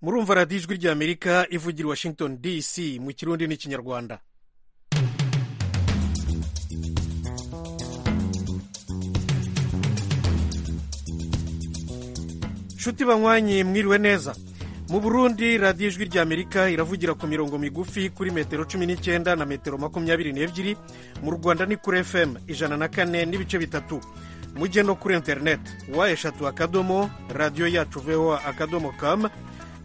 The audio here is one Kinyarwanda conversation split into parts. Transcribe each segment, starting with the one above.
murumva radiyo ijwi ry'amerika ivugira washington dc mu kirundi n'ikinyarwanda nshuti banywanyi mwiriwe neza mu burundi radiyo ijwi ry'amerika iravugira ku mirongo migufi kuri metero cumi n'icyenda na metero makumyabiri n'ebyiri mu rwanda ni kuri fm ijana na kane n'ibice bitatu mujye no kuri interineti wa eshatu akadomo radiyo yacu voa akadomo kamu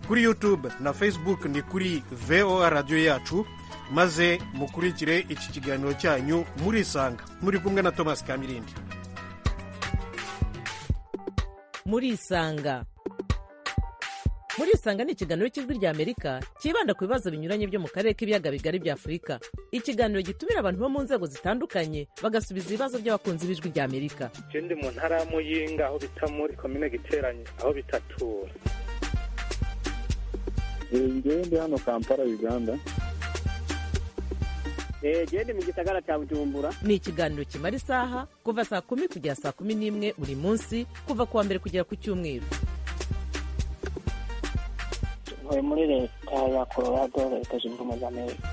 kuri yutube na facebook ni kuri voa radiyo yacu maze mukurikire iki kiganiro cyanyu murisanga muri kumwe na thomas kamirindi murisanga murisanga ni ikiganiro cy'ijwi ry'amerika cyibanda ku bibazo binyuranye byo mu karere k'ibiyaga bigari bya afurika ikiganiro gitumira abantu bo mu nzego zitandukanye bagasubiza ibibazo by'abakunzi b'ijwi ry'amerika ndi mu ntara ya muyinga aho bita muri komine giteranye aho bita tura ndi hano kampala uganda genda mu gisagara cya bujumbura ni ikiganiro kimara isaha kuva saa kumi kugera saa kumi n'imwe buri munsi kuva ku wa mbere kugera ku cyumweru ntuye muri leta ya colorado leta zunze ubumwe za amerika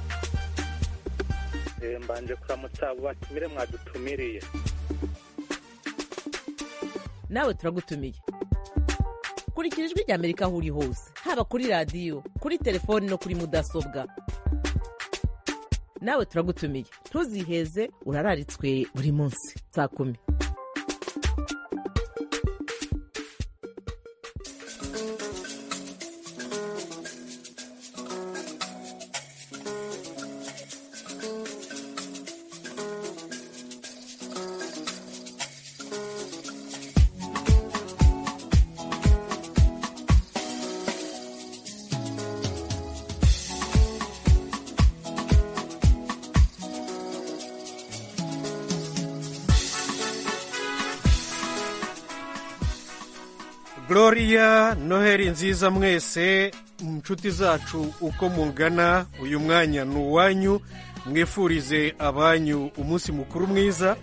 Eh, mbanje kuramutsa abo batumire mwadutumiriye nawe turagutumiye kurikira ijwi ry'amerika aho uri hose haba kuri radiyo kuri telefoni no kuri mudasobwa nawe turagutumiye ntuziheze urararitswe buri munsi saa kumi gloria noheli nziza mwese inshuti zacu uko mungana uyu mwanya ni uwanyu mwifurize abanyu umunsi mukuru mwiza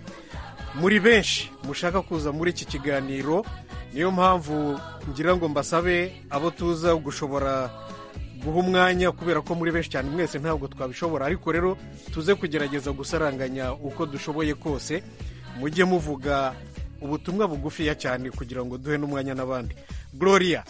muri benshi mushaka kuza muri iki kiganiro niyo mpamvu ngira ngo mbasabe abo tuza gushobora guha umwanya kubera ko muri benshi cyane mwese ntabwo twabishobora ariko rero tuze kugerageza gusaranganya uko dushoboye kose mujye muvuga ubutumwa bugufiya cyane kugira ngo duhe n'umwanya n'abandi gloria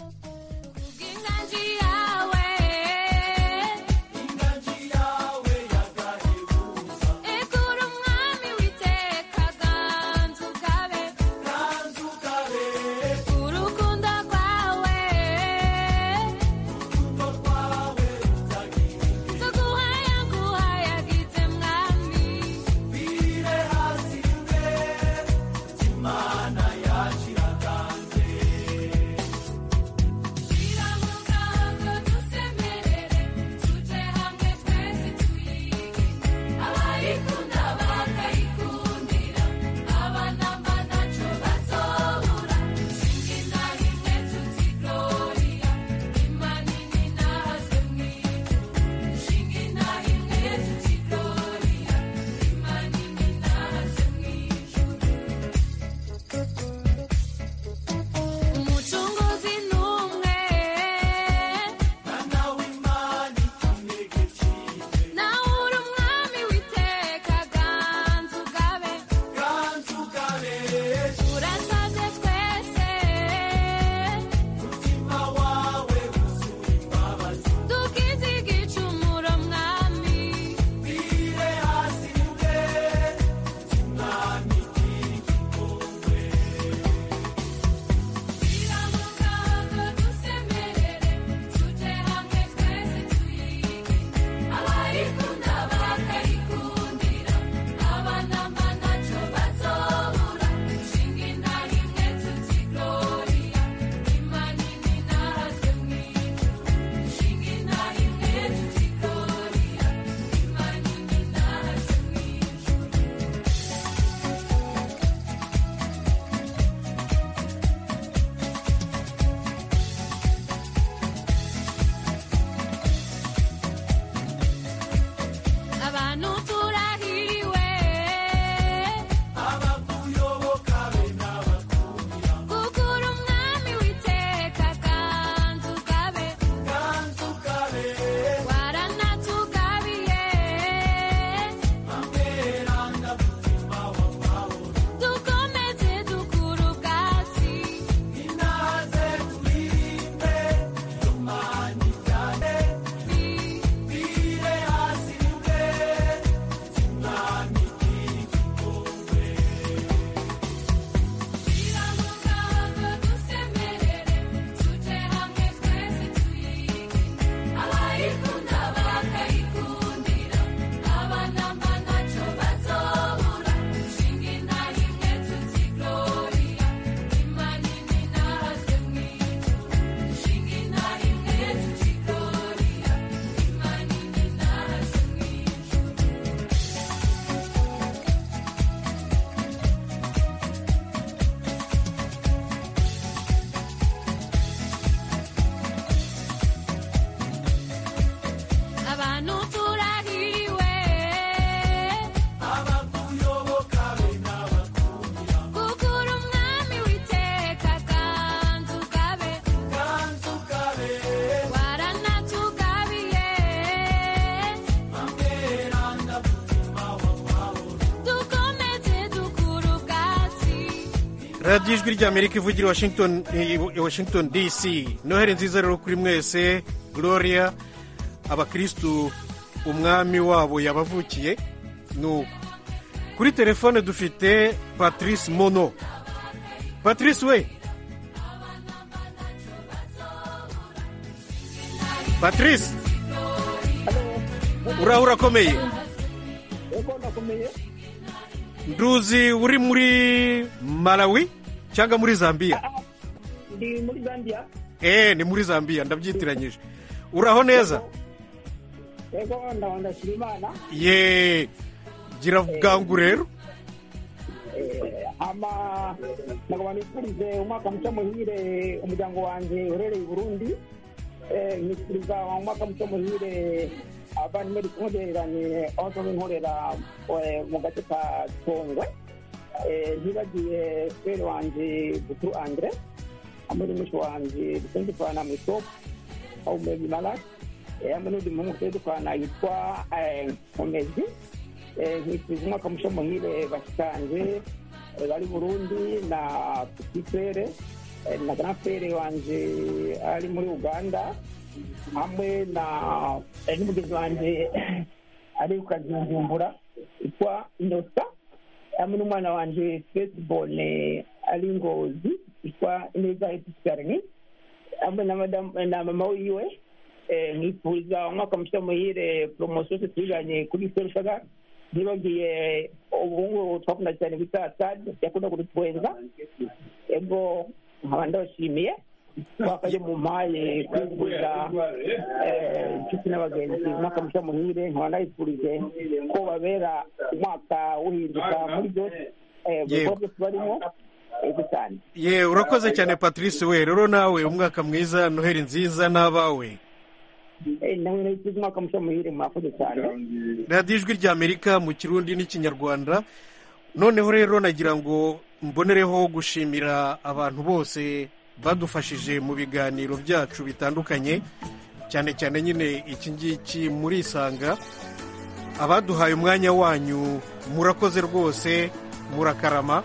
radiyo ijwi ry'amerika ivugira i washington i washington dc noheli nziza rero kuri mwese gloria abakirisitu umwami wabo yabavukiye ni uko kuri telefone dufite patrice mono patrice we patrice uraho urakomeye nduzi uri muri malawi cyangwa muri zambia ndi muri zambia eee ni muri zambia ndabyitiranyije uraho neza yego ndaba ndashira imana yeee gira bwangu rero ama ndagaba nifurize umwaka mushya muhire umuryango wanjye uherereye i burundi Eh, nifuriza umwaka mushya muhire abavandimwe dutungereranye aho tuba inkorera eh, mu gace ka tongwe Eh, ntibagiye fere wanje butu andre hamwe n'umushi wanje dukunze kuvana mu isoko ubumenyi malaki hamwe n'undi muhungu tugiye dukorana yitwa eh, umezi Eh, nifuriza umwaka mushya muhire bashikanje eh, bari burundi na pitifere na grandfere wanje ari muri uganda hamwe na eh, n'umugezi wanje ari ukazinjumbura yitwa inosa hamwe n'umwana wanje fesibone ari ngozi yitwa ineza episarni hamwe na madam- na mama wiwe eh, nifuriza umwaka mushya muhire poromosiyo zose twiganye kuri serusaga nibagiye ubungubu twakunda cyane bita sade yakunda kudutwenza ego nkaba ndabashimiye wakaje mu mpaye kwifuriza eh, inshuti n'abagenzi umwaka mushya muhire nkaba ndabifurije ko babera umwaka uhinduka muri byose eh, mu Yewe. bikorwa byose barimo ego cyane yeee urakoze cyane patrice we rero nawe umwaka mwiza noheli nziza n'abawe Eh, nawe ndabifurije umwaka mushya muhire mwakoze cyane radiyo ijwi ry'amerika mu kirundi n'ikinyarwanda noneho rero nagira ngo mbonereho gushimira abantu bose badufashije mu biganiro byacu bitandukanye cyane cyane nyine iki ngiki muri isanga abaduhaye umwanya wanyu murakoze rwose murakarama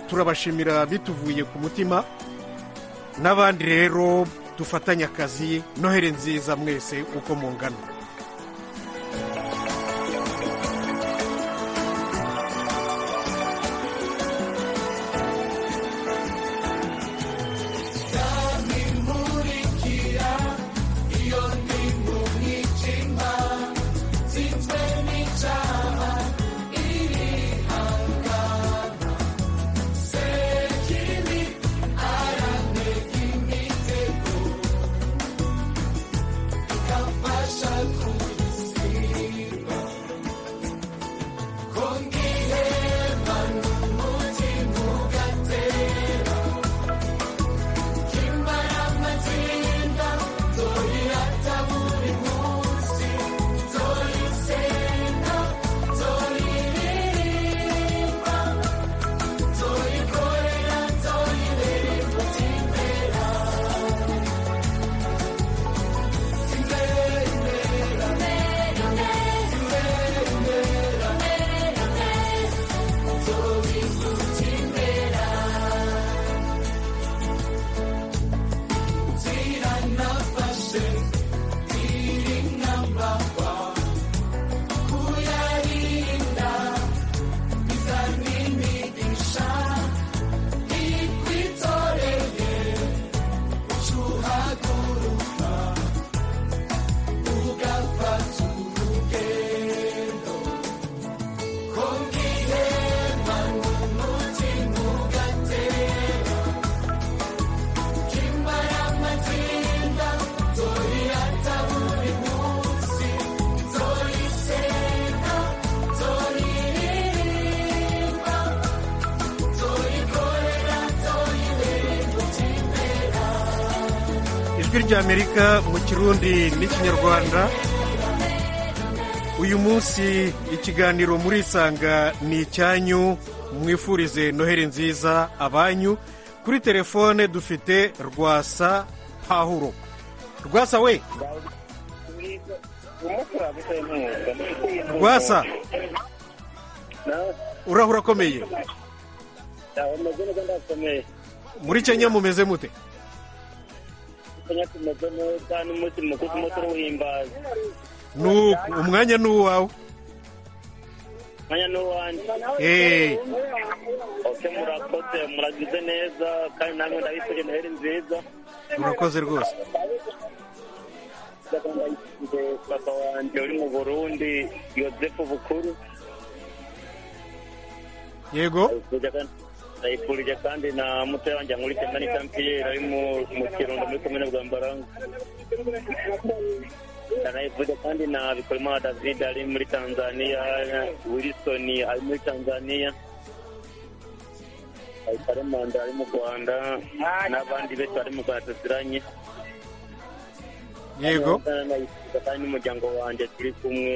turabashimira bituvuye ku mutima n'abandi rero dufatanye akazi noheli nziza mwese uko mungana ijwi ry'amerika mu kirundi n'ikinyarwanda uyu munsi ikiganiro murisanga ni icyanyu mwifurize noheli nziza abanyu kuri telefone dufite rwasa pahuro rwasa we rwasa urahura akomeye bameze neza ndakomeye muri kenya mumeze mute kenya tumeze neza n'umunsi mukuru turimo turuhimbaza ni u- umwanya ni uwawe mwanya n'uwanjye Eh, oke murakoze muragize neza kandi namwe ndabifuje noheli nziza urakoze rwose ndabifurije papa wanjye uri mu burundi yozefu bukuru yego ndayifurije kandi- ndayifurije kandi na mutoya wanjye ankurikiye mani kampiyeri ari mu- mu kirundo muri komine bwa mbaranga ndayifurije kandi na bikorimana david ari muri tanzania wilson ari muri tanzania karemanda ari mu rwanda n'abandi benshi bari mu rwanda tuziranye yego ndayifurije kandi n'umuryango wanjye turi kumwe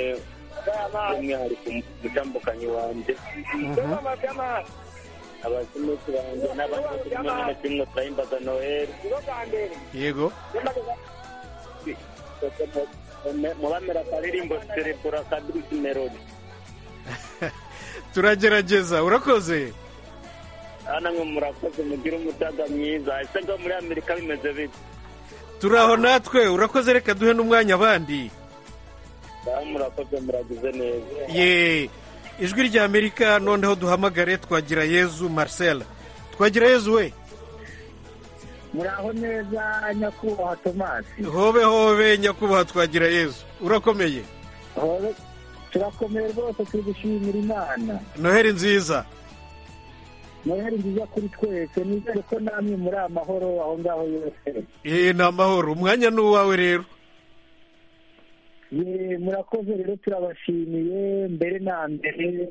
by'umwihariko umutambukanyi wanjye Mhm. abazimuti banjye n'abandi bose kimwe na kimwe turahimbaza noheli yego mubamera akaririmbo serebura kadirisi melodi turagerageza urakoze namwe murakoze mugire umutaga mwiza ese ngo muri amerika bimeze bite turi aho natwe urakoze reka duhe n'umwanya abandi ngaho murakoze muragize neza ye ijwi rya amerika noneho duhamagare twagira yezu marcel twagira yezu we muraho neza nyakubahwa tomasi hobe hobe nyakubahwa twagira yezu urakomeye Hobe, turakomeye rwose turi gushimira imana noheli nziza murahari nziza kuri twese nizere ko namwe muri amahoro aho ngaho yose Eh, ni amahoro umwanya ni uwawe rero Ye, murakoze rero turabashimiye mbere na mbere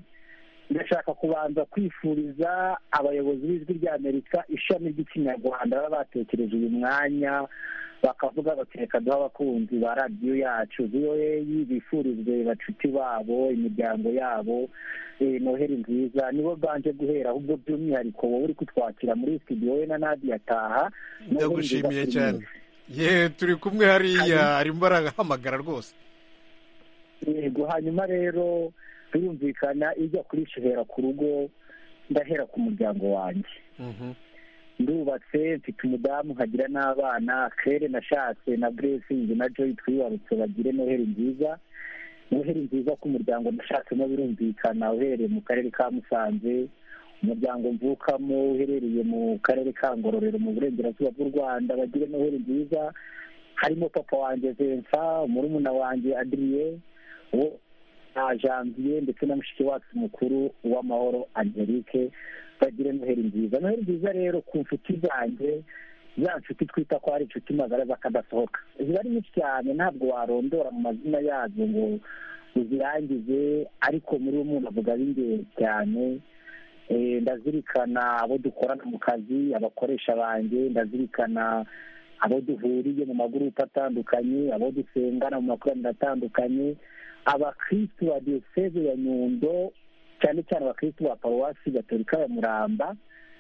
ndashaka kubanza kwifuriza abayobozi b'ijwi rya amerika ishami ry'ikinyarwanda baba batekereje uyu mwanya bakavuga bati reka duhe abakunzi ba radiyo yacu voa bifurizwe bacuti babo imiryango yabo eh, noheli nziza nibo banje guhera ahubwo by'umwihariko wowe uri kutwakira muri studio we na nadi yataha ndagushimiye cyane ye turi kumwe hariya arimo arahamagara rwose yego hanyuma rero birumvikana ijya kurisha ihera ku rugo ndahera ku muryango wanjye Mhm. ndubatse mfite umudamu nkagira n'abana kere nashatse na buresingi na joyi twibarutse bagire noheli nziza noheli nziza ku muryango nashatsemo birumvikana uherereye mu karere ka musanze umuryango mvukamo uherereye mu karere ka ngororero mu burengerazuba bw'u rwanda bagire noheli nziza harimo papa wanjye vensa murumuna wanjye adiriye uwo na janvier ndetse na mushiki wacu mukuru uw'amahoro angelique bagire noheli nziza noheli nziza rero ku nshuti zanjye za nshuti twita ko ari inshuti magara z'akadasohoka ziba ari nyinshi cyane ntabwo warondora mu mazina yazo ngo uzirangize ariko muri uwo muntu avuga b'ingenzi cyane Eh, ndazirikana abo dukorana mu kazi abakoresha banjye ndazirikana abo duhuriye mu magurupe atandukanye abo dusengana mu makoraniro atandukanye abakristu ba diyoseze ya nyundo cyane cyane abakristu ba paruwasi gatolika ya muramba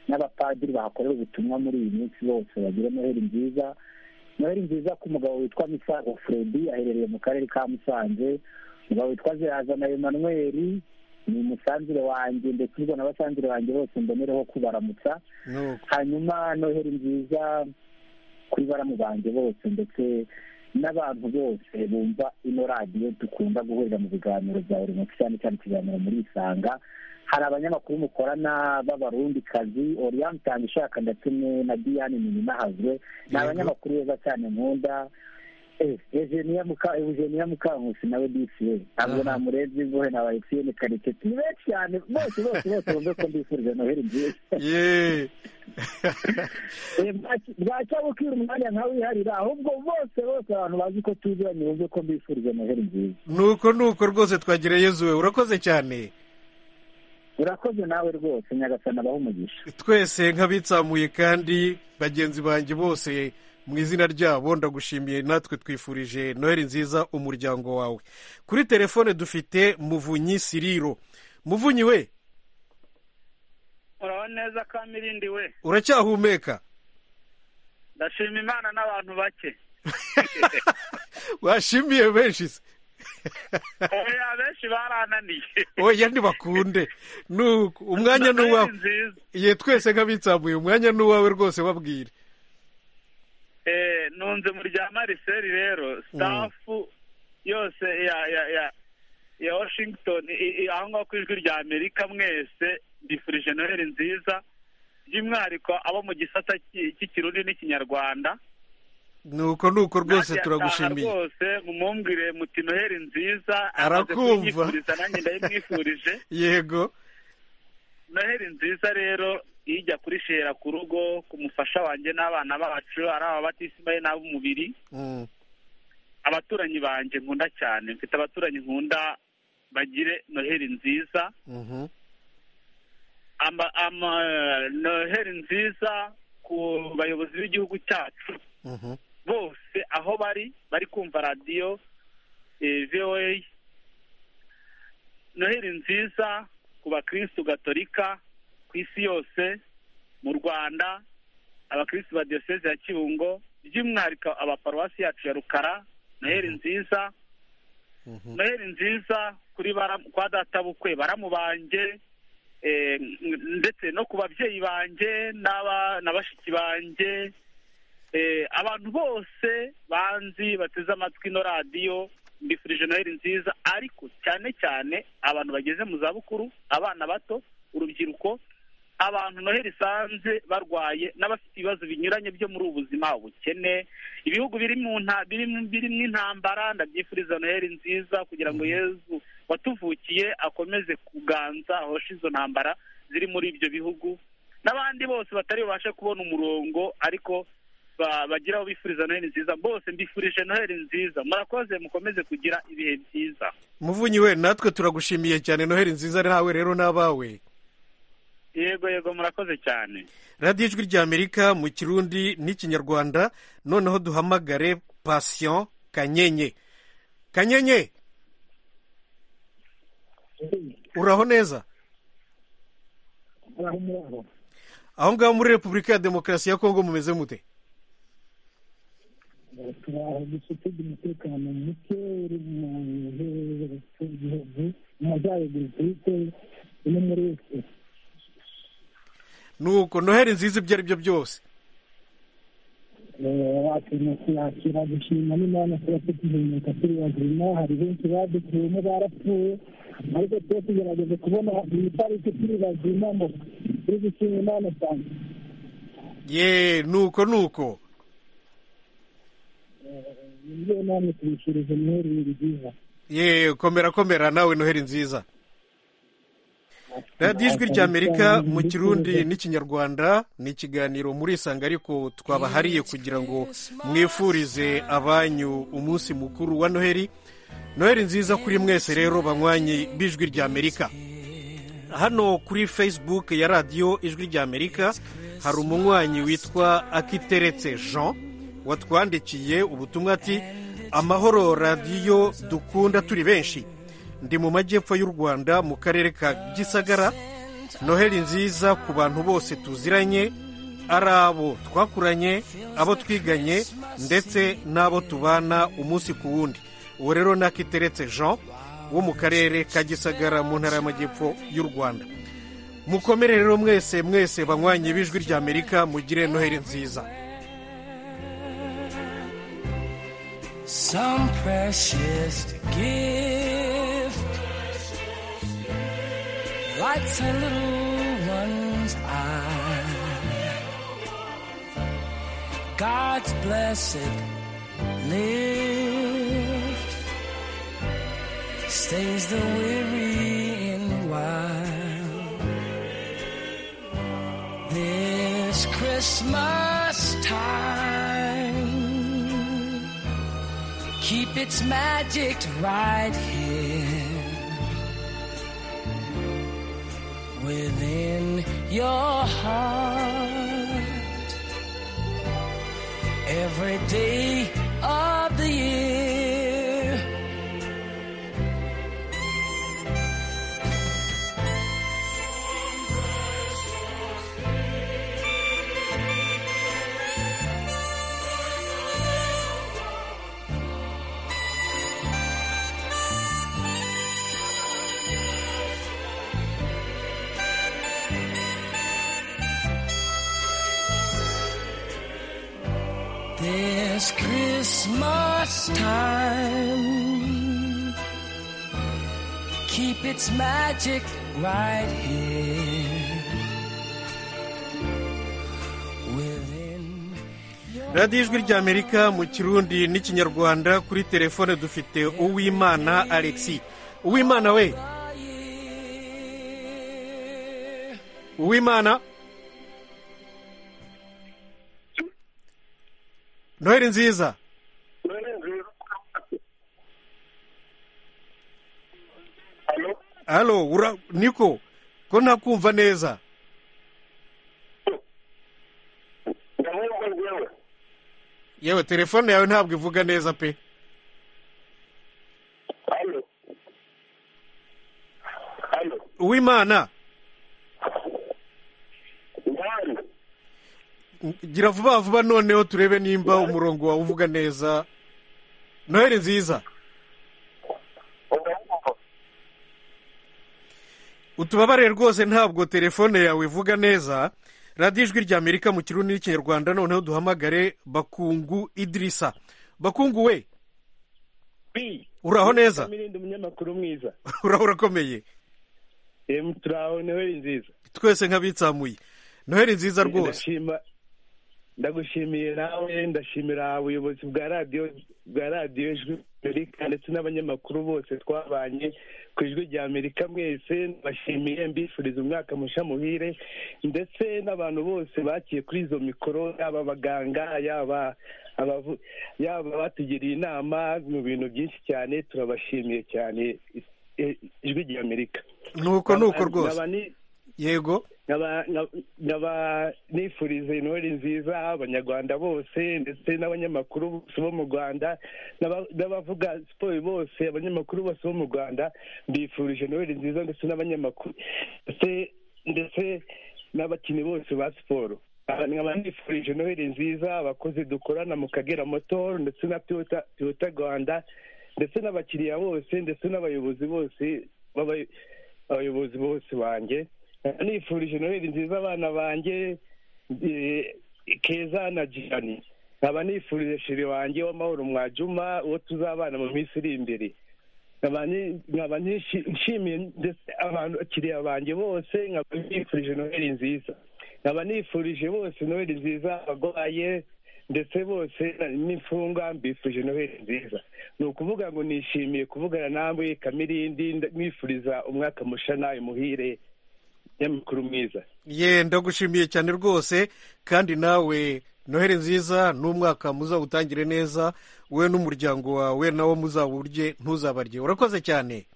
n'abapadiri bahakorera ubutumwa muri iyi minsi bose bagire noheli nziza noheli nziza ku mugabo witwa misago fredi aherereye mu karere ka musanze umugabo witwa zirazana emanweri ni umusanzire wanjye ndetse ubwo na basanzire banjye bose mbonereho kubaramutsa Nuko. hanyuma noheli nziza kuri baramu banjye bose ndetse n'abantu bose bumva ino radiyo dukunda guhurira mu biganiro bya buri munsi cyane cyane ikiganiro muri isanga hari abanyamakuru mukorana b'abarundikazi oriane itanga ishaka ndetse ne- na diane nininahazwe ni Yego. abanyamakuru beza cyane nkunda Eh, Eugenia Muka- Eugenia Mukankusi nawe disi we ntabwo Aha. namurezi mbohe na Alexiyene Karekezi ni benshi cyane bose bose bose bumve ko mbifurije noheli nziza ye Eh, bwaki- bwacya bukira umwanya nkawiharira ahubwo bose bose abantu bazi ko tuziranye bumve ko mbifurije noheli nziza nuko nuko rwose twagira yezu we urakoze cyane urakoze nawe rwose nyagasana abaho umugisha twese nk'abitsamuye kandi bagenzi banjye bose mu izina ryabo ndagushimiye natwe twifurije noheli nziza umuryango wawe kuri telefone dufite muvunyi siriro muvunyi we muraho neza kamirindi we uracyahumeka ndashima imana n'abantu bake washimiye benshi se oya benshi barananiye oya ntibakunde nuko umwanya ni uwawe Ni nziza ye twese nk'abitsamuye umwanya ni uwawe rwose babwire Eh, nunze mu rya mariseri rero stafu yose ya ya ya ya washington i- i- aho ngaho ku ijwi rya amerika mwese mbifurije noheli nziza by'umwihariko abo mu gisata cy'i- cy'ikirundi n'ikinyarwanda nuko nuko rwose Natwe yataha turagushimiye rwose mumumbwire muti noheli nziza amaze Arakumva. kunyifuriza nanjye ndayimwifurije yego noheli nziza rero ijya kuri shera ku rugo ku mufasha wanjye n'abana bacu ari aba batisimaye n'ab'umubiri Mm, abaturanyi banjye nkunda cyane mfite abaturanyi nkunda bagire noheli nziza mhm. ama, ama, noheli nziza ku bayobozi b'igihugu cyacu Mhm. bose aho bari bari kumva radiyo eh, voa noheli nziza ku bakirisitu gatolika ku isi yose mu rwanda abakirisitu ba diyoseze ya kibungo by'umwihariko abaparuwasi yacu ya rukara noheli nziza Mhm. noheli nziza kuri bara- kwa databukwe baramu banjye eh, ndetse no ku babyeyi banjye n'aba- na bashiki banjye Eh, abantu bose banzi bateze amatwi ino radiyo mbifurije noheli nziza ariko cyane cyane abantu bageze mu zabukuru abana bato urubyiruko abantu noheli isanze barwaye n'abafite ibibazo binyuranye byo muri ubu buzima ubukene ibihugu biri mu nta biri mu- birimo intambara ndabyifuriza noheli nziza kugira ngo yezu watuvukiye akomeze kuganza ahoshe izo ntambara ziri muri ibyo bihugu n'abandi bose batari bubashe kubona umurongo ariko ba- bagira aho bifuriza noheli nziza bose mbifurije noheli nziza murakoze mukomeze kugira ibihe byiza muvunyi we natwe turagushimiye cyane noheli nziza nawe rero n'abawe yego yego murakoze cyane radiyo ijwi ry'amerika mu kirundi n'ikinyarwanda noneho duhamagare pasiyo kanyenye kanyenye uraho neza arahumuraho aho ngaho muri repubulika ya demokarasi ya kongo mumeze mute turaho dufite umutekano muke uri mu bihe by'igihugu mu majyaruguru twite no muri wese nuko noheli nziza ibyo ari byo byose wakintu kuyakira gushima n'imana kuba tukihemuka turi bazima hari benshi badukuyemo barapfuye ariko tuba tugerageza kubona iyi tariki turi bazima ngo turi gushima imana cyane ye nuko nuko nibyo namwe tubishurije muheri ni byiza ye komera komera nawe noheli nziza radiyo ijwi ry'amerika mu kirundi n'ikinyarwanda ni ikiganiro murisanga ariko twabahariye kugira ngo mwifurize abanyu umunsi mukuru wa noheli noheli nziza kuri mwese rero banywanyi b'ijwi ry'amerika hano kuri facebook ya radiyo ijwi ry'amerika hari umunywanyi witwa akiteretse jean watwandikiye ubutumwa ati amahoro radiyo dukunda turi benshi ndi mu majyepfo y'u rwanda mu karere ka gisagara noheli nziza ku bantu bose tuziranye ari abo twakuranye abo twiganye ndetse n'abo tubana umunsi ku wundi uwo rero ni akiteretse jean wo mu karere ka gisagara mu ntara y'amajyepfo y'u rwanda mukomere rero mwese mwese banywanyi b'ijwi ry'amerika mugire noheli nziza some precious gift lights a little one's eye. God's blessed lift stays the weary in while. This Christmas time keep its magic right here within your heart every day of the year. It's Christmas time. Keep its magic right here. Within radiyo ijwi ry'amerika mu kirundi n'ikinyarwanda kuri telefone dufite uwimana alexi uwimana we uwimana noheli nziza halo ura niko ko ntakumva neza yewe telefone yawe ntabwo ivuga neza pe uwimana gira vuba vuba noneho turebe nimba umurongo wawe uvuga neza noheli nziza utubabare rwose ntabwo telefone yawe ivuga neza radiyo ijwi ry'amerika mu kirundi n'ikinyarwanda noneho duhamagare bakungu idirisa bakungu we uraho neza mirindi umunyamakuru mwiza uraho urakomeye Em, turaho noheli nziza twese nk'abitsamuye noheli nziza rwose Ndashima- ndagushimiye nawe ndashimira ubuyobozi bwa radiyo bwa radiyo ijwi amerika ndetse n'abanyamakuru bose twabanye ku ijwi rya amerika mwese ndabashimiye mbifuriza umwaka musha muhire ndetse n'abantu bose bakiye kuri izo mikoro yaba abaganga yaba abavu- yaba abatugiriye inama mu bintu byinshi cyane turabashimiye cyane eh, ijwi rya amerika nuko nuko rwose Nkaba ni- yego nkaba nkaba nifuriza intore nziza abanyarwanda bose ndetse n'abanyamakuru bose bo mu rwanda n'aba- n'abavuga siporo bose abanyamakuru bose bo mu rwanda mbifurije intore nziza ndetse n'abanyamakuru ndetse- ndetse n'abakinnyi bose ba siporo Nkaba- nkaba nifurije noheli nziza abakozi dukorana mu kagera motoro ndetse na toyota Toyota rwanda ndetse n'abakiriya bose ndetse n'abayobozi bose b'abay- abayobozi bose banjye nifurije noheli nziza abana banjye eh, keza na jirani nkaba nifurije shiri wanjye w'amahoro mwajuma uwo tuzabana mu minsi iri imbere nkaba ni- nkaba nishi- nshimiye ndetse abantu abakiriya banjye bose nkaba nifurije noheli nziza nkaba nifurije bose noheli nziza abagwaye ndetse bose n'imfungwa mbifurije noheli nziza ni ukuvuga ngo nishimiye kuvugana nawe kamirindi nda- nifuriza umwaka musha nawe muhire nyamukuru mwiza ye ndagushimiye cyane rwose kandi nawe noheli nziza n'umwaka muzawutangire neza we n'umuryango wawe nawo muzawurye ntuzabarye urakoze cyane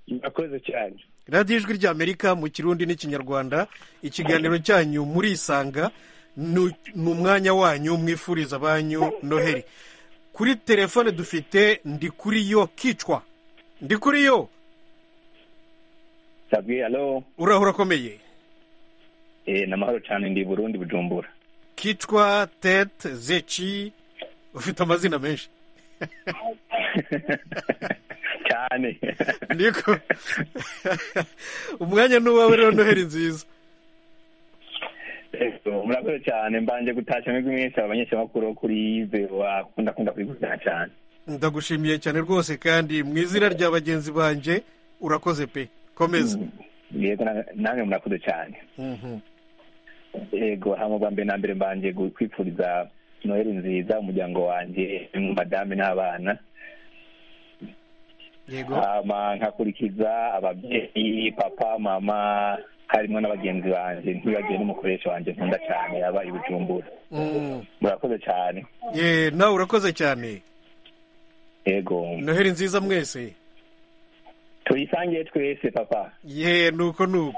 murakoze cyane radiyo ijwi ry'amerika mu kirundi n'ikinyarwanda ikiganiro cyanyu murisanga ni ni umwanya wanyu mwifuriza abanyu noheli kuri telefone dufite ndi kuri yo kicwa ndi kuri yo sabwi alo uraho urakomeye eh, namahoro cyane ndi burundi bujumbura kicwa tete zeci ufite amazina menshi cyane niko umwanya ni uwawe rero noheli nziza Ego, murakoze cyane mbanje gutashya mwebwe mwese abanyesamakuru kuri VOA akunda kunda kubikunda cyane ndagushimiye cyane rwose kandi mu izina rya bagenzi banjye urakoze pe komeza yego na- namwe murakoze cyane Mhm. yego hama bwa mbere na mbere mbanje gu- kwifuriza noheli nziza umuryango wanjye madame n'abana yego hama nkakurikiza ababyeyi papa mama harimo n'abagenzi banjye ntibagiwe n'umukoresha wanjye nkunda cyane yaba i bujumbura Mm. murakoze cyane ye nawe urakoze cyane yego noheli nziza mwese tuyisangiye twese papa ye nuko nuko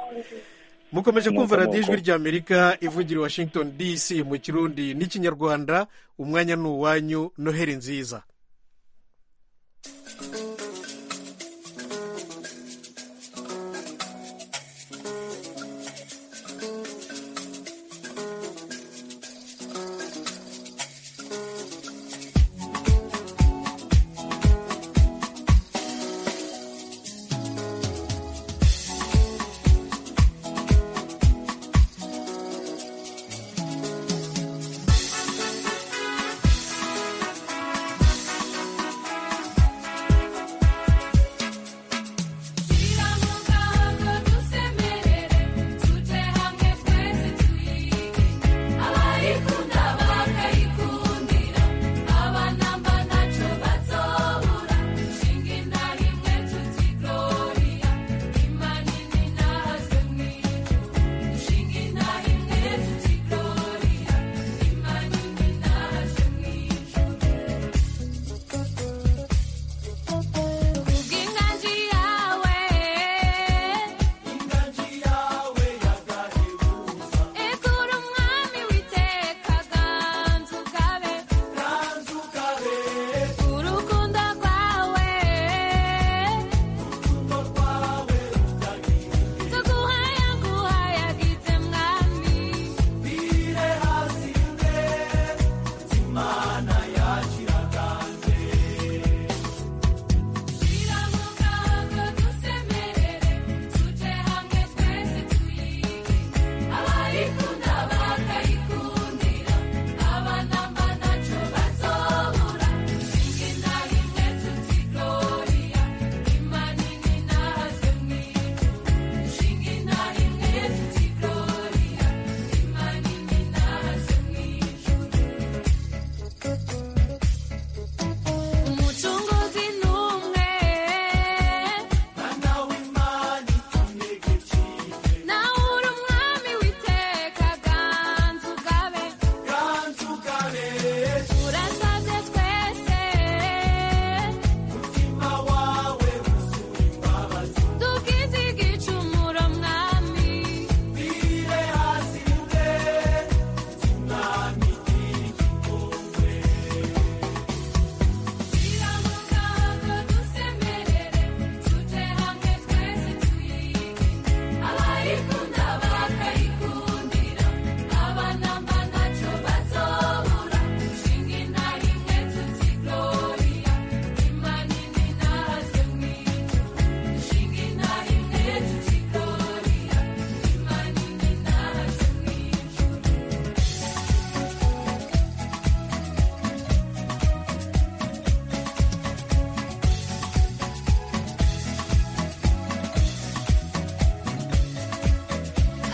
mukomeje kumva Nuko, radiyo ijwi nuko. ry'amerika ivugira i washington dc mu kirundi n'ikinyarwanda umwanya ni uwanyu noheli nziza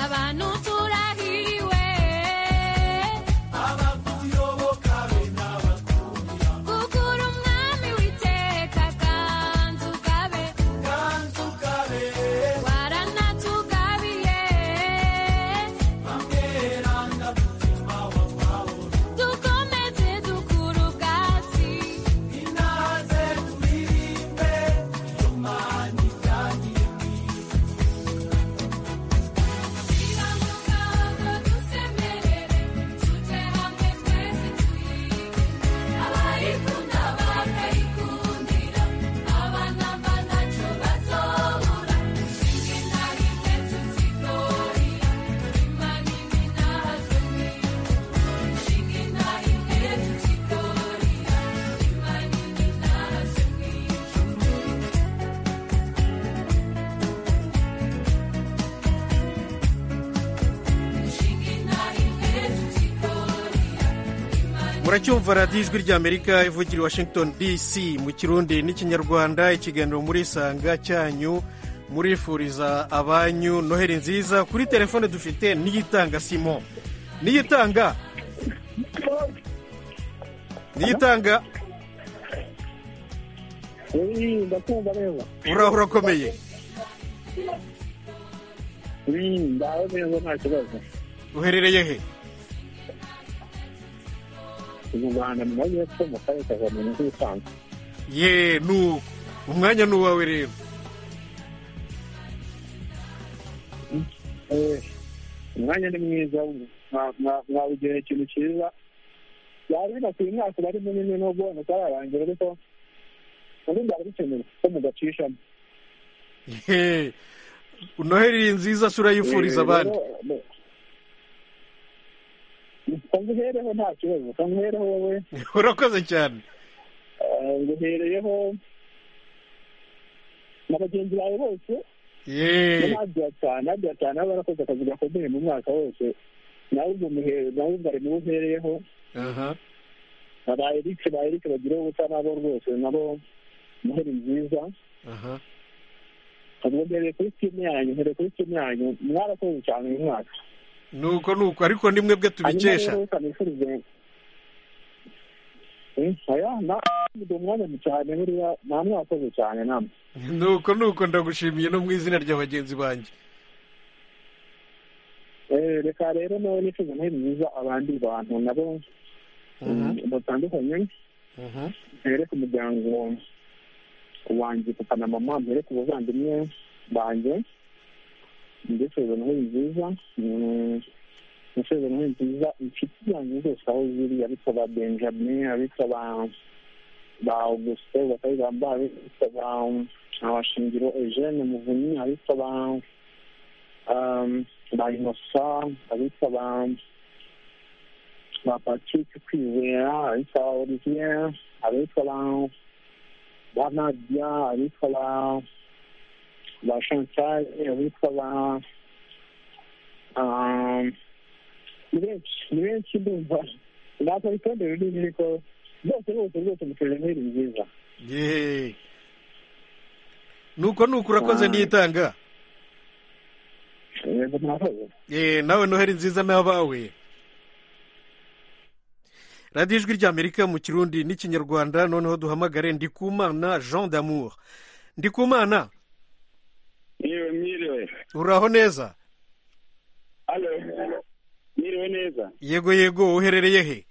abantu turahiriwe gukura umwami w'iteka kandi ukabe waranatugabiye dukomeze dukura ubwatsi muracyumva radiyo ijwi ry'amerika ivugira i washington dc mu kirundi n'ikinyarwanda ikiganiro murisanga cyanyu murifuriza abanyu noheli nziza kuri telefone dufite niyitanga simo niyitanga niyitanga Eh, ndakumva neza uraho urakomeye Mm, ndaho neza nta kibazo uherereye he ubu rwanda mu majyepfo mu karere ka kamonyi nk'ibisanzwe ye nuko umwanya ni uwawe rero Eh, umwanya ni mwiza mwa- mwa- mwawugeneye ikintu cyiza byari binakwiye umwaka bari munini nubwo utararangira ariko ubundi byari bikenewe ko mugacishamo Ye. noheli nziza se urayifuriza abandi nguhereho nta kibazo ko nguhereho wowe urakoze cyane eh, nguhereyeho na bagenzi bawe bose ye n'abagira cyane abagira cyane baba barakoze akazi gakomeye mu mwaka wose nawe ubwo muhere nawe ubwo ari niwe uhereyeho aha ba Eric ba Eric bagiraho ubusa nabo rwose nabo muheri nziza aha ubwo mbereye kuri timu yanyu mbereye kuri timu yanyu mwarakoze cyane uyu mwaka nuko nuko ariko ni mwebwe tubikesha hanyuma rero reka nifurize Eh, oya na ndi umwanya mu cyane buriya nta mwakoze cyane namwe nuko nuko ndagushimiye no mu izina rya bagenzi banjye Eh, reka rero nawe nifuza muheri nziza abandi bantu nabo mm, batandukanye Mhm. mbere ku muryango wanjye papa na mama mbere ku bavandimwe banjye mbifuriza noheli nziza Mm, mbifuriza noheli nziza inshuti zanjye zose aho ziri abitwa ba benjamin abitwa ba ba augustin bakayigamba abitwa ba abashingiro eugene muvunyi abitwa ba um, ba inosa abitwa ba ba patrick kwizera abitwa ba olivier abitwa ba ba nadia abitwa ba ba chantal abitwa ba um, ni benshi ni benshi ndumva ndakora itonde runini ariko bose bose bose mukorera muri nziza ye nuko nuko urakoze Ah. niyitanga yego mwakoze ye nawe noheli nziza n'abawe radiyo ijwi ry'amerika mu kirundi n'ikinyarwanda noneho duhamagare ndikumana jean d'amour ndikumana yewe mwiriwe uraho neza alo mwiriwe neza yego yego uherereye he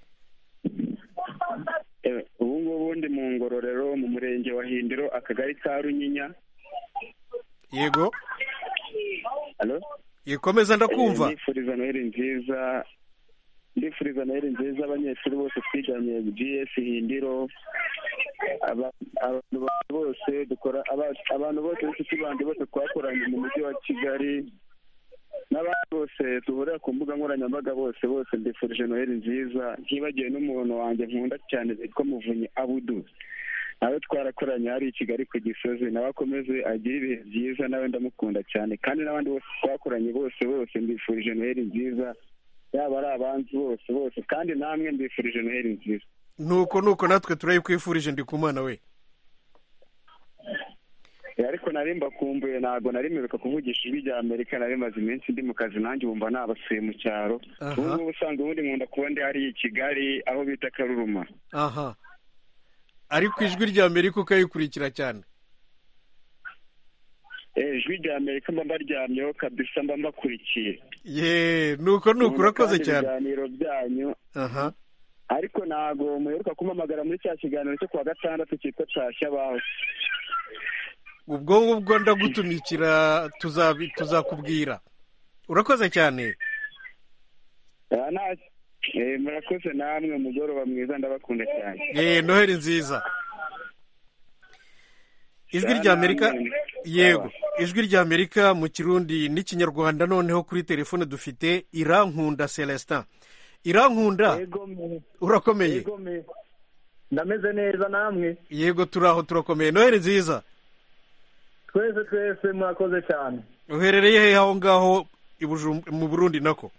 Eh, ubu ngubu ndi mu ngororero mu murenge wa hindiro akagari ka runyinya yego alo ikomeza ndakumva ndifuriza noheli nziza ndifuriza noheli nziza abanyeshuri bose twiganye gs hindiro Aba- abantu bose dukora aba- abantu bose b'inshuti bandi bose twakoranye mu mujyi wa kigali n'abandi bose duhurira ku mbuga nkoranyambaga bose bose mbifurije noheli nziza ntibagiwe n'umuntu wanjye nkunda cyane witwa muvunyi abudu nawe twarakoranye hari i kigali ku gisozi nawe akomeze agire ibihe byiza nawe ndamukunda cyane kandi n'abandi bose twakoranye bose bose mbifurije noheli nziza yaba ari abanzi bose bose kandi namwe mbifurije noheli nziza nuko nuko natwe turayikwifurije ndikumana we Eh, ariko nari mbakumbuye ntabwo naremererwa kuvugisha ijwi rya amerika nari maze iminsi ndi mu kazi nanjye wumva nabasuye mu cyaro Aha. ubu ngubu usanzwe ubundi nkunda kuba ndi hariya i kigali aho bita karuruma aha ariko ijwi rya amerika ukayikurikira cyane Eh, ijwi rya amerika mba mbaryamyeho kabisa mba mbakurikiye ye nuko nuko urakoze Nkunda kandi cyane ibiganiro byanyu aha ariko ntabwo muheruka kumpamagara muri cya kiganiro cyo kuwa gatandatu cyitwa cashya baho ubwo ngubwo ndagutumikira tuzabi- tuzakubwira urakoze cyane Ah, nta- eh, murakoze namwe umugoroba mwiza ndabakunda cyane ye noheli nziza ijwi rya amerika yego ijwi rya amerika mu kirundi n'ikinyarwanda noneho kuri telefone dufite irankunda celestin irankunda Yego me. urakomeye Yego me. Ndameze neza namwe. yego turi aho turakomeye noheli nziza Twese twese mwakoze cyane. uherereye hehe aho ngaho i Bujum- mu burundi nako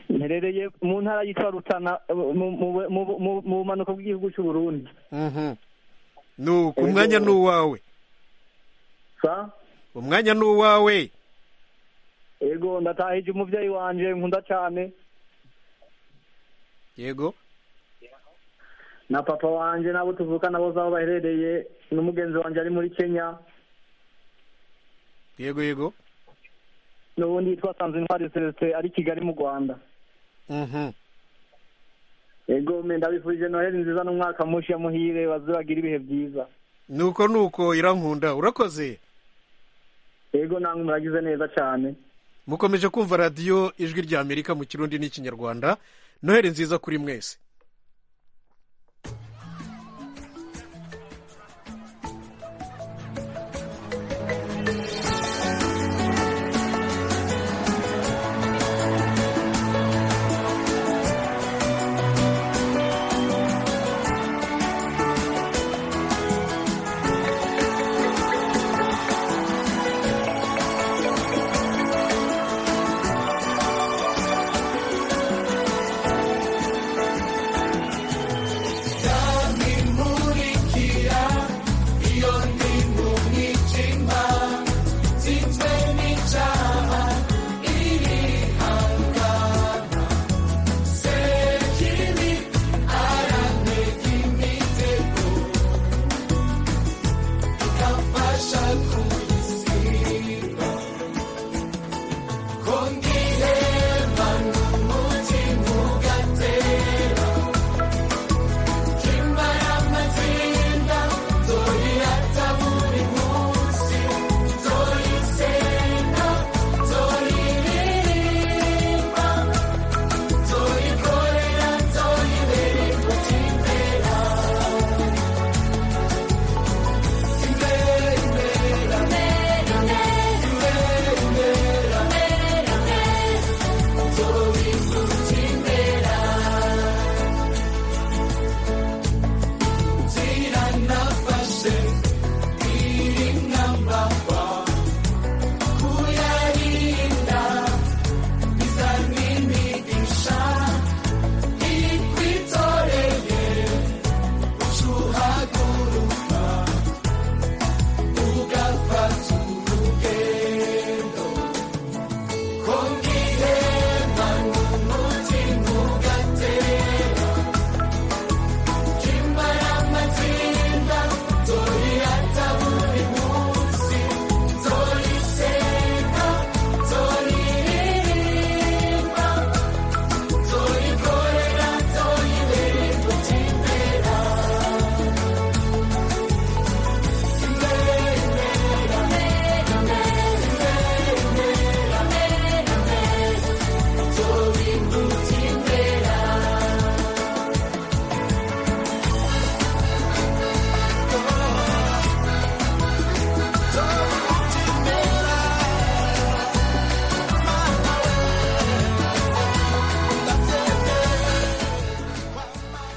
Mperereye mu ntara yitwa Rutana mu- mu- mu- mu- mu bumanuko bw'igihugu cy'u Burundi. Mhm. nuko umwanya ni uwawe Sa? umwanya ni uwawe Yego ndatahije umuvyeyi wanje nkunda cyane yego na papa wanje nabo tuvukana bose aho baherereye n'umugenzi wanje ari muri Kenya. yego yego n'ubundi yitwa Sanzintwari Celestin ari Kigali mu Rwanda Mhm. ego me ndabifurije noheli nziza n'umwaka mushi ya muhire bazagira ibihe byiza nuko nuko irankunda urakoze ego namwe muragize neza cyane mukomeje kumva radiyo ijwi rya amerika mu kirundi n'ikinyarwanda noheli nziza kuri mwese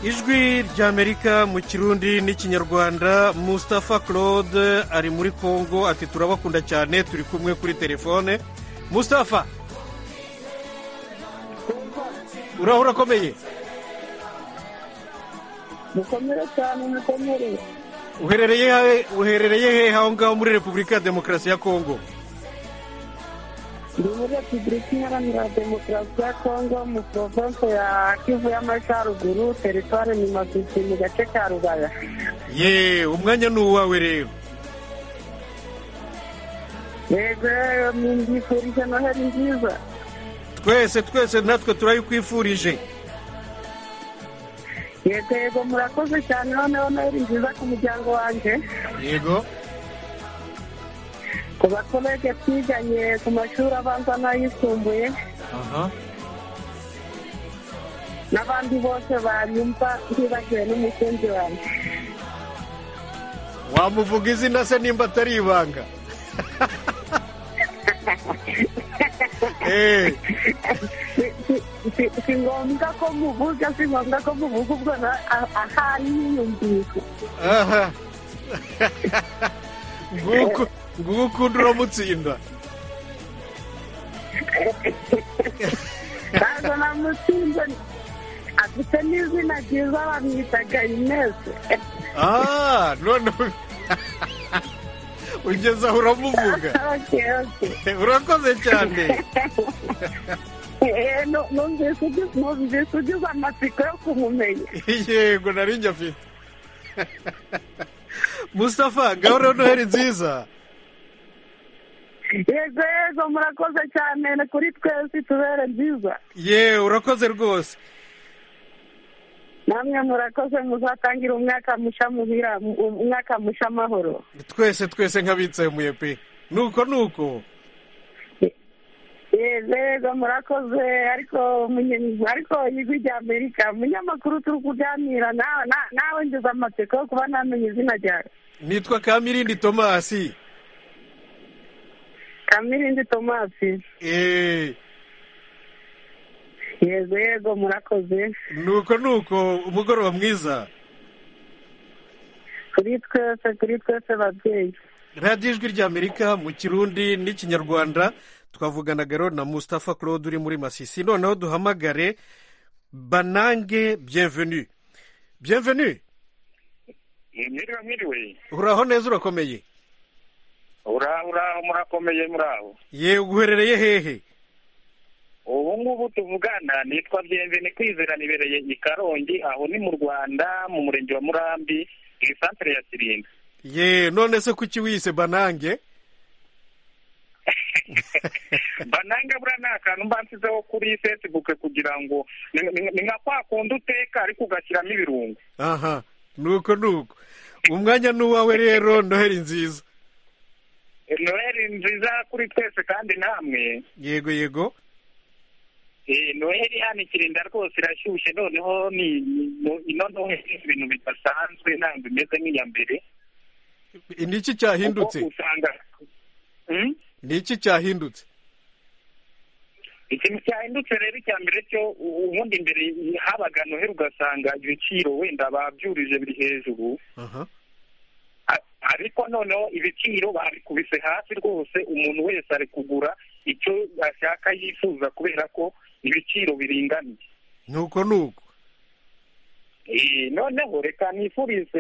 ijwi rya amerika mu kirundi n'ikinyarwanda Mustafa claude ari muri congo ati turabakunda cyane turi kumwe kuri telefone Mustafa uraho urakomeye mukomere cyane mukomere uherereye hehe uherereye hehe aho ngaho muri repubulika ya demokarasi ya kongo ndi muri repubulika iharanira demokarasi ya kongo mu province ya kivu y'amajyaruguru teritwari ni masisi mu gace ka rubaya ye umwanya ni uwawe rero yego ni mbifurije noheli nziza twese twese natwe turayikwifurije yego yego murakoze cyane noneho noheli nziza ku muryango wanjye yego ku bakolege twiganye ku mashuri abanza n'ayisumbuye aha n'abandi bose banyumva ntibagiwe n'umukunzi wanjye wamuvuga izina se nimba atari ibanga Eh, Si- si- si- si ngombwa ko muvuga si ngombwa ko muvuga ubwo na- a- ahari hiyumvise aha nguko nguko ukunda uramutsinda ntabwo namutsinze afite n'izina ryiza bamwitaga ineze ah none ugeze aho uramuvuga Okay, okay. urakoze cyane Eh, nu- numvise ugize numvise ugize amatsiko yo kumumenya yego nari njye afite mustafa ngaho rero noheli nziza yego yego murakoze cyane ni kuri twese tubere nziza ye urakoze rwose namwe murakoze muzatangira umwaka musha muhira umwaka musha amahoro twese twese nk'abitsemuye pe nuko nuko yego yego murakoze ariko munye- ariko ijwi rya amerika munyamakuru turi kuganira nawe na- nawe ngize amatsiko yo kuba namenye izina ryawe nitwa kamirindi tomasi kamirindi tomasi Eh, yego yego murakoze nuko nuko umugoroba mwiza kuri twese kuri twese babyeyi radiyo ijwi ry'amerika mu kirundi n'ikinyarwanda twavuganaga rero na mustafa claude uri muri masisi noneho duhamagare banange bienvenue bienvenue mwiriwe mwiriwe uraho neza urakomeye uraho uraho murakomeye muraho ye uherereye hehe ubu ngubu tuvugana nitwa byemvene kwizera nibereye i karongi aho ni mu rwanda mu murenge wa murambi mu isantere ya kirinda ye none se kuki wiyise banange bananga buriya ni akantu mba nshyizeho kuri facebook kugira ngo ni- ni ni nka kwa kundi uteka ariko ugashyiramo ibirungo aha nuko nuko umwanya ni uwawe rero noheli nziza noheli nziza kuri twese kandi namwe yego yego Eh, noheli hano ikirinda rwose irashyushye noneho ni ni- mu- ino noheli ni ibintu bidasanzwe ntabwo bimeze nk'iya mbere ni iki cyahindutse kuko usanga Hmm? ni iki cyahindutse ikintu cyahindutse rero icya mbere cyo u- ubundi mbere habaga noheli ugasanga ibiciro wenda babyurije biri hejuru aha A- ariko noneho ibiciro babikubise hasi rwose umuntu wese ari kugura icyo ashaka yifuza kubera ko ibiciro biringaniye nuko nuko Eh, noneho reka nifurize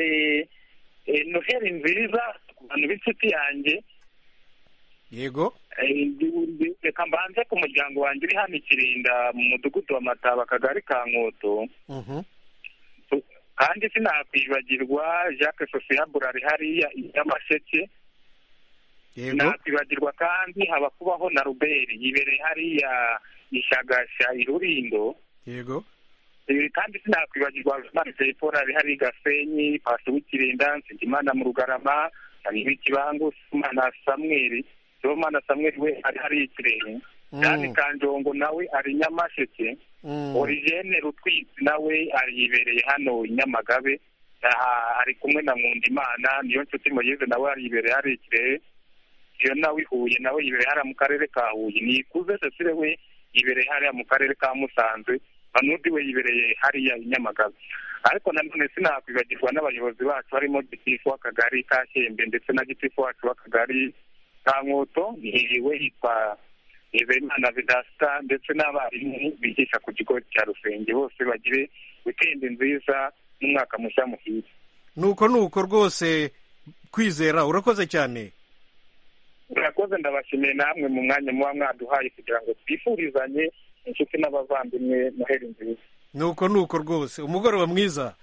eh, noheli nziza ku bantu b'inshuti yanjye yego Eh, ndi- ndi- reka mbanze ku muryango wanjye uri hano ikirinda mu mudugudu wa mataba akagari ka nkoto Mhm. kandi sinakwibagirwa jacques sosiya burari hariya y'amasheke yego nakwibagirwa kandi haba kubaho na ruberi yibereye hariya ishagasha irurindo yego Eh, kandi sinakwibagirwa marije paul ari hari gasenyi pasi w'ikirinda nsigimana mu rugarama hariho ikibangu simana samweri sibomana samweri we ari hari ikirenge Mm. kandi kanjongo nawe ari nyamasheke Mm. origene rutwitsi nawe ari yibereye hano i nyamagabe aha ari kumwe na nkundimana niyo nshuti moyeze nawe ari yibereye hari ikirehe iyo nawe ihuye nawe yibereye hariya mu karere ka huye nikuze cecile we yibereye hariya mu karere ka musanze banudi we yibereye hariya i nyamagabe ariko nanone sinakwibagirwa n'abayobozi bacu harimo gitifu w'akagari ka shembe ndetse na gitifu wacu w'akagari ka nkoto we yitwa Evenana Vedasta ndetse n'abarimu bigisha ku kigo cya Rusenge bose bagire wikendi nziza n'umwaka mushya muhire nuko nuko rwose kwizera urakoze cyane murakoze ndabashimiye namwe mu mwanya muba mwaduhaye kugira ngo twifurizanye inshuti n'abavandimwe noheli nziza nuko nuko rwose umugoroba mwiza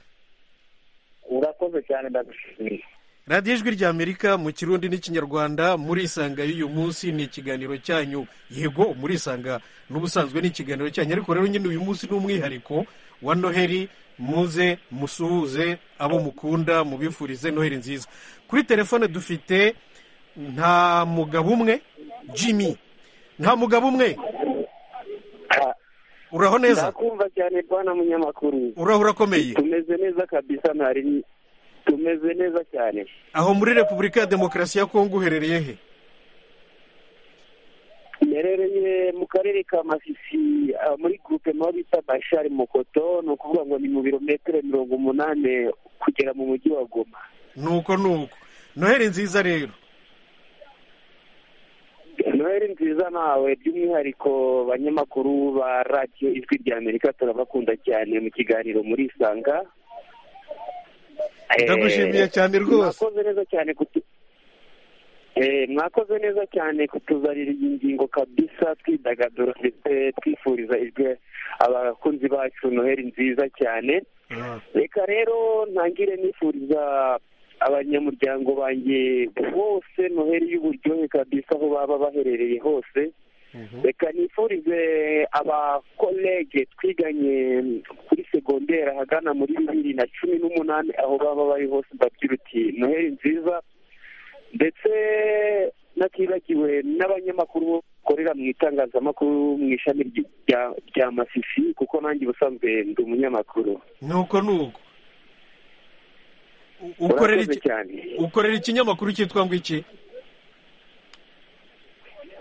urakoze cyane ndagushimiye radiyo ijwi rya amerika mu kirundi n'ikinyarwanda murisanga y'uyu munsi ni ikiganiro cyanyu yego murisanga n'ubusanzwe ni ikiganiro cyanyu ariko rero nyine uyu munsi ni umwihariko wa noheli muze musuhuze abo mukunda mubifurize noheli nziza kuri telefone dufite nta mugabo umwe jimmy nta mugabo umwe uraho neza ndakumva cyane bwana munyamakuru uraho urakomeye tumeze neza kabisa ntari tumeze neza cyane aho muri repubulika ya demokarasi ya kongo uherereye he merereye mu karere ka masisi ah, muri groupement bita bashari mukoto ni ukuvuga ngo ni mu birometero mirongo umunani kugera mu mujyi wa goma nuko nuko noheli nziza rero noheli nziza nawe by'umwihariko banyamakuru ba radiyo ijwi rya amerika turabakunda cyane mu kiganiro murisanga Eh, Ndagushimiye cyane rwose. mwakoze neza cyane kutu Eh, mwakoze neza cyane kutuzanira iyi ngingo kabisa twidagadura ndetse twifuriza ijwi abakunzi bacu noheli nziza cyane reka rero ntangire nifuriza abanyamuryango banjye bose noheli y'uburyohe kabisa aho baba baherereye hose reka nifurize abakolege twiganye kuri segonderi ahagana muri bibiri na cumi n'umunani aho baba bari hose bagira uti noheli nziza ndetse natibagiwe n'abanyamakuru bakorera mu itangazamakuru mu ishami ry- rya- rya masisi kuko nanjye ubusanzwe ndi umunyamakuru nuko nuko U- ukorera Urakoze iki- cyane ukorera ikinyamakuru cyitwa ngo iki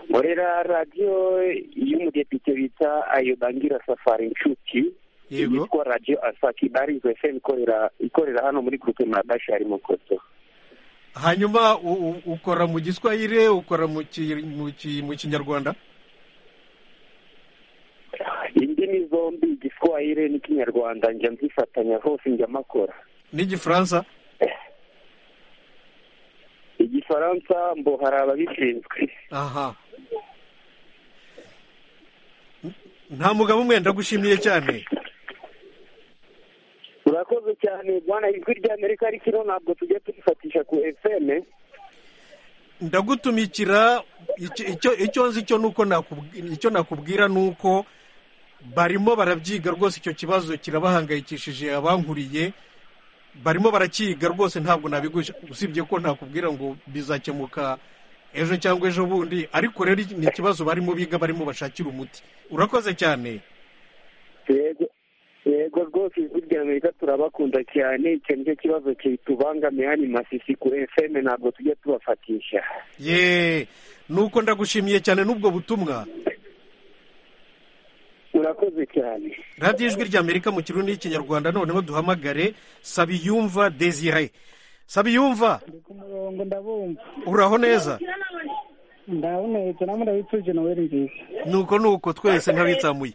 nkorera radiyo y'umudepite bita ayobangira safari inshuti yego yitwa radiyo asaki barizo fm ikorera ikorera hano muri groupe mabashari mukoto hanyuma u- u- ukora mu giswahire ukora mu ki- mu ki- mu kinyarwanda indimi zombi igiswahire n'ikinyarwanda njya nzifatanya hose njya makora n'igifaransa igifaransa mbo hari ababishinzwe aha N- nta mugabo umwe ndagushimiye cyane urakoze cyane bwana ijwi rya amerika ariko ino ntabwo tujya turifatisha ku fm ndagutumikira icyo icyo- icyo nzi cyo nuko nakubwi- icyo nakubwira ni uko barimo barabyiga rwose icyo kibazo kirabahangayikishije abankuriye barimo barakiga rwose ntabwo nabigusha usibye ko nakubwira ngo bizakemuka ejo cyangwa ejo bundi ariko rero iki- ni ikibazo barimo biga barimo bashakira umuti urakoze cyane yego yego rwose ijwi rya amerika turabakunda cyane icyo nicyo kibazo kitubangamiye hano i masisi ku fm ntabwo tujya tubafatisha ye nuko ndagushimiye cyane n'ubwo butumwa urakoze cyane radiyo ijwi rya amerika mu kirundi n'ikinyarwanda noneho duhamagare sabiyumva desire sabiyumva ndi ku murongo ndabumva uraho neza ndabonetse namwe ndabituje noweli nziza nuko nuko twese nk'abitsamuye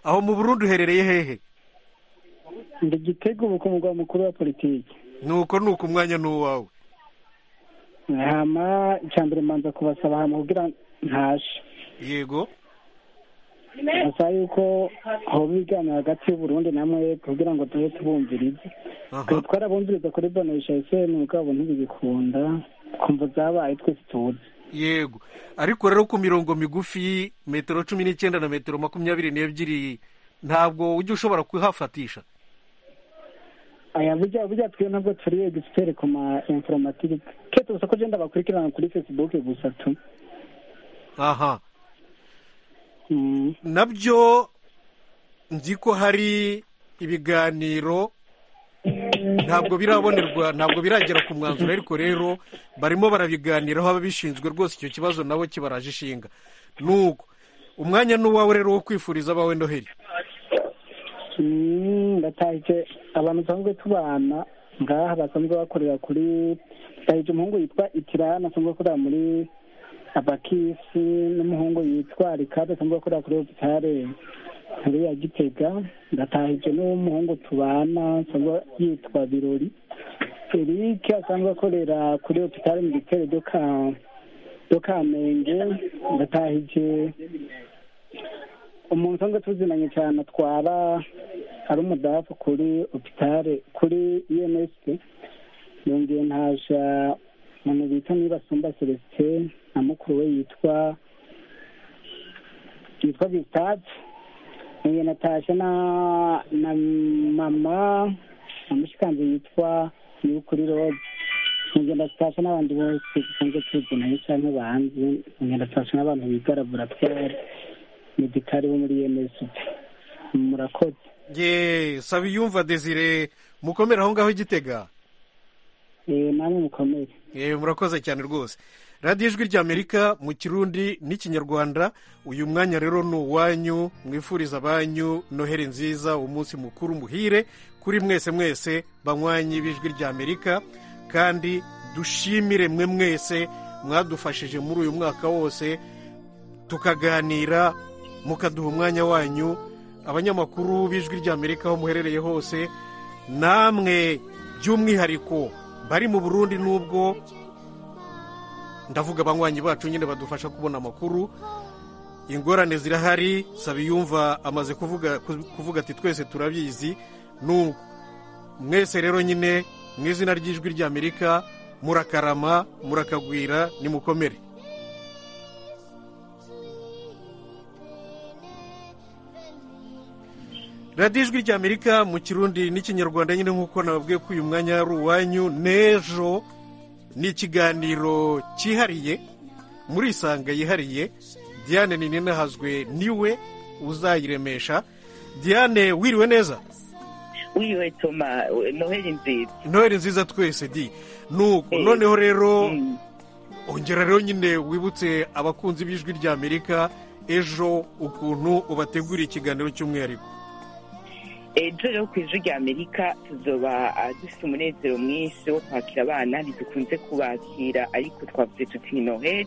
aho mu burundi uherereye hehe ndi gitega ubu ku mugwa mukuru wa politiki nuko nuko umwanya ni uwawe hama icya mbere mbanza kubasaba hama kugira ntashe yego basaba yuko hoba ibiganiro hagati y'uburundi namwe kugira ngo tube tubumvirize twe aha twarabumviriza kuri bonesha eseni mugabo ntibigikunda kumva zabaye twese tuzi yego ariko rero ku mirongo migufi metero cumi n'icyenda na metero makumyabiri n'ebyiri ntabwo ujya ushobora kuhafatisha aya burya burya twe ntabwo turi egisiperi ku ma informatike ketse gusa ko genda bakurikirana kuri fesibuke gusa tu aha Mm. nabyo nzi ko hari ibiganiro ntabwo birabonerwa ntabwo biragera ku mwanzuro ariko rero barimo barabiganiraho ababishinzwe rwose icyo kibazo nabo kibaraje ishinga nuko umwanya ni uwawe rero wo kwifuriza abawe noheli Mm, ndatahije abantu dusanzwe tubana ngaha basanzwe bakorera kuri ndahije umuhungu yitwa itirana asanzwe akorera muri abakisi n'umuhungu yitwa rikade asanzwe akorera kuri hopitale nkuru ya gitega ndatahije n'umuhungu tubana asanzwe yitwa birori felike asanzwe akorera kuri hopitali militeri do ka do kamenge ndatahije umuntu usanzwe tuzinanye cyane atwara ari umudafu kuri hopitale kuri ems yongeye ntaja umuntu bita nibasumba celestin na mukuru we yitwa yitwa bisitati uyu natasha na na mama na mushikanzi yitwa niwe kuri roze ngenda tutasha n'abandi bose dusanzwe tuzi nayo cyangwa banzi ngenda tutasha n'abantu biga laboratwari medikari bo muri emesi murakoze ye saba iyumva desire mukomere aho ngaho igitega Eh, namwe mukomere yewe murakoze cyane rwose radiyo ijwi ry'amerika mu kirundi n'ikinyarwanda uyu mwanya rero ni uwanyu mwifuriza abanyu noheli nziza umunsi mukuru muhire kuri mwese mwese banywanyi b'ijwi ry'amerika kandi dushimire mwe mwese mwadufashije muri uyu mwaka wose tukaganira mukaduha umwanya wanyu abanyamakuru b'ijwi ry'amerika aho muherereye hose namwe by'umwihariko bari mu burundi n'ubwo ndavuga abanywanyi bacu nyine badufasha kubona amakuru ingorane zirahari sabiyumva amaze kuvuga kuvuga ati twese turabizi n'ubwo mwese rero nyine mu izina ry'ijwi ry'amerika murakarama murakagwira nimukomere radiyo ijwi ry'amerika mu kirundi n'ikinyarwanda nyine nk'uko nababwiye ko uyu mwanya ari uwanyu n'ejo ni ikiganiro cyihariye muri isanga yihariye diane ninahazwe niwe uzayiremesha diane wiriwe neza wiriwe toma noheli nziza intore nziza twese di nuko noneho rero ongera rero nyine wibutse abakunzi b'ijwi ry'amerika ejo ukuntu ubateguriye ikiganiro cy'umwihariko ejo rero ku ijwi ry'amerika tuzoba ah, dufite umunezero mwinshi wo kwakira abana ntidukunze kubakira ariko twavuze tuti ni noheli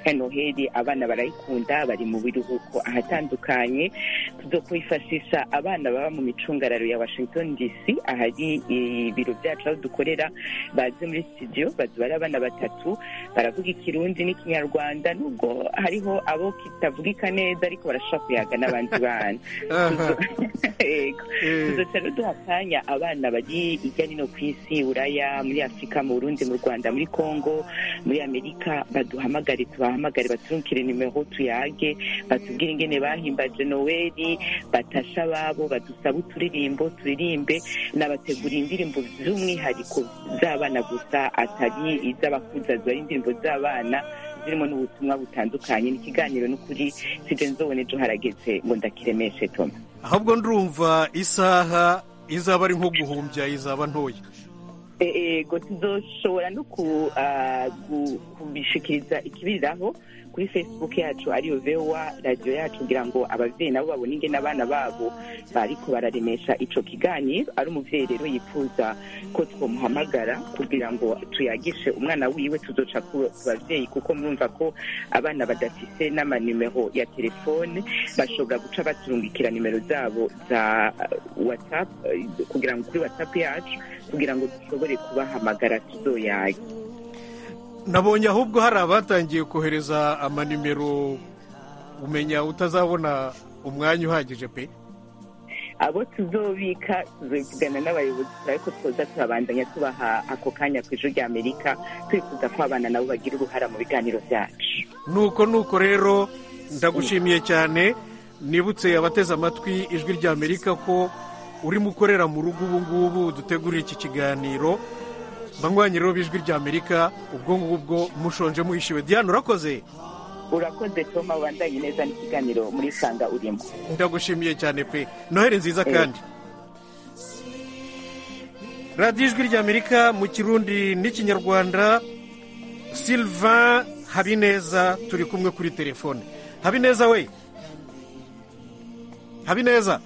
kandi noheli abana barayikunda bari mu biruhuko ahatandukanye tuzokwifashisha abana baba mu micungararo ya washington dc ahari ibiro byacu aho dukorera baze muri studio bazoba ari abana batatu baravuga ikirundi n'ikinyarwanda nubwo hariho abo kitavuga neza ariko barashobora kuyaga n'abandi bana Yego. tuzoca rero duha akanya abana bari hirya no hino ku isi buraya muri afurika mu burundi mu rwanda muri kongo muri amerika baduhamagare tubahamagare baturukire nimero tuyage batubwire ingene bahimbaje noweli batasha ababo badusabe uturirimbo turirimbe nabateguriye indirimbo z'umwihariko z'abana gusa atari iz'abakuza zibari indirimbo z'abana zirimo n'ubutumwa butandukanye n'ikiganiro n'ukuri sibenzobone ejo harageze ngo ndakiremeshe toma ahubwo ndumva isaha izaba ari nko guhumbya izaba ntoya ego tuzoshobora no ku- ah, gu- kubishikiriza ikibiriraho kuri facebook yacu ariyo vewa radiyo yacu kugira ngo ababyeyi nabo babone ingene abana babo bariko bararemesha ico kiganiro ari umuvyeyi rero yifuza ko twomuhamagara kugira ngo tuyagishe umwana wiwe tuzoca ku ku bavyeyi kuko mwumva ko abana badafise n'amanimero ya telefone bashobora guca baturungikira nimero zabo za ah, whatsapp eh, kugira ngo kuri whatsapp yacu kugira ngo dushobore kubahamagara tuzoyaga nabonye ahubwo hari abatangiye kohereza amanimero umenya utazabona umwanya uhagije pe abo tuzobika tuzovugana n'abayobozi ariko twoza turabandanya tubaha ako kanya ku ijwi ry'amerika twifuza ko abana nabo bagira uruhara mu biganiro byacu nuko nuko rero ndagushimiye cyane nibutse abateze amatwi ijwi ry'amerika ko urimo ukorera mu rugo ubu ngubu dutegurira iki kiganiro banywanyi rero b'ijwi ry'amerika ubwo ngubwo mushonje muhishiwe diane urakoze urakoze toma ubandanye neza n'ikiganiro muri sanga urimo ndagushimiye cyane pe noheli nziza kandi radiyo ijwi ry'amerika mu kirundi n'ikinyarwanda sylvain habineza turi kumwe kuri telefone habineza we habineza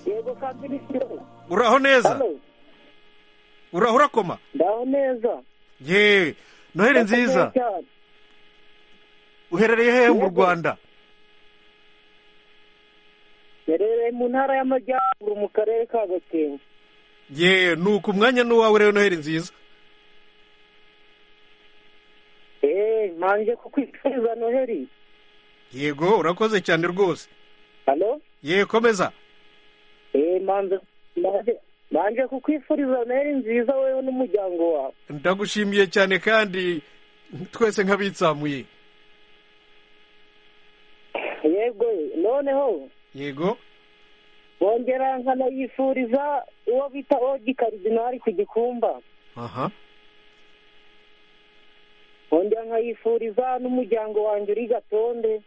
yego kandi ni cyo uraho neza Hano, uraho urakoma ndaho neza ye noheli nziza Ndakomeye cyane. uherereye hehe mu rwanda Mperereye mu ntara y'amajyaruguru mu karere ka gakenke ye nuko umwanya n'uwawe rero noheli nziza manje kukwifuriza noheri yego urakoze cyane rwose halo yewe komeza eh manze manje manje kukwifuriza noheri nziza wewe n'umuryango wawe ndagushimiye cyane kandi twese nk'abitsamuye yego noneho yego bongera nkanayifuriza uwo bita ogi karidinari ku gikumba aha bongera nkayifuriza n'umuryango wanjye uri gatonde